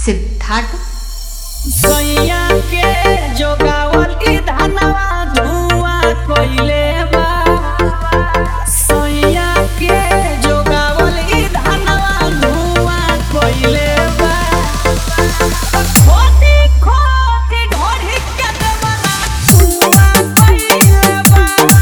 सिद्धार्थ सैया के जोगावल ई धनवा धुआं कइले बा सैया के जोगावल ई धनवा धुआं कइले बा खोटी खोटी ढोढ़ी के देवला धुआं कइले बा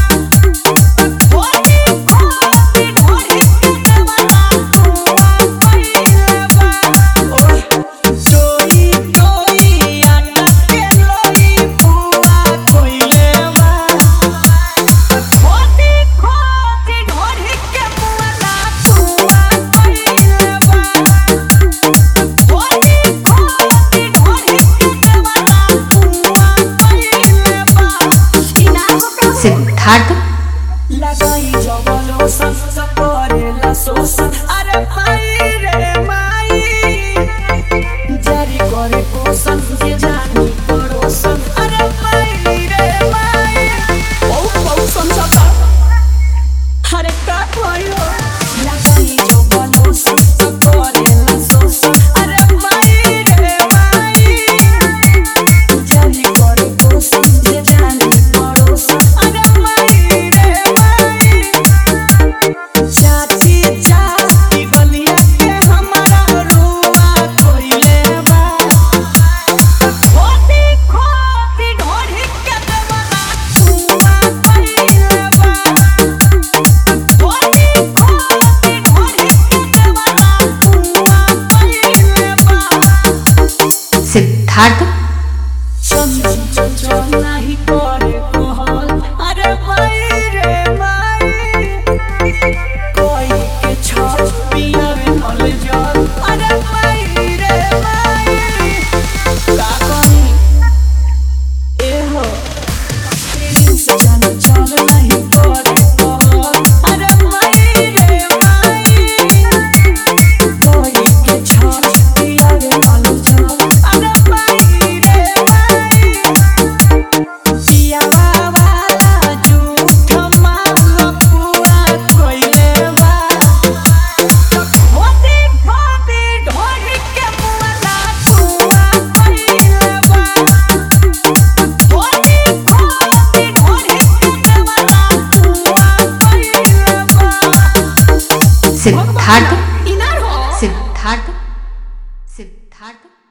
खोटी खोटी ढोढ़ी के देवला धुआं कइले बा ओए जोई जोई आटा के लोई पुआ कोइले बा खोटी खोटी ढोढ़ी के पुआला पुआ कोइले बा खोटी खोटी ढोढ़ी के देवाला पुआ कोइले बा सिद्धार्थ लगाई जबलो सन करेला शोषण अरे माई रे माई जारी करे पोषण के जानी पड़ोसन अरे माई रे माई बहु बहु समझता अरे का भयो लगाई जबलो सन करेला शोषण अरे माई रे माई जारी करे पोषण के जानी पड़ोसन अरे माई रे माई चाची चाची बलिया के हमारा रुआ कोइले बा खोटी खोटी ढोढ़ी के देवला रुआ कोइले बा खोटी खोटी ढोढ़ी के देवला रुआ कोइले बा सिद्धार्थ चल चल चल नाही करे कहल अरे माई रे माई कोई के छाप पियावे मल जल अरे माई रे माई का करी ए हो तेरी से चल चल नहीं करे कहल अरे माई रे माई कोई के छाप पियावे मल जल अरे माई रे माई पिया वाला झूठ माल पूरा कोइले बा खोटी खोटी ढोढ़ी के मुआला पूरा कोइले बा खोटी खोटी ढोढ़ी के देवाला पूरा कोइले बा सिद्धार्थ इनार हो सिद्धार्थ सिद्धार्थ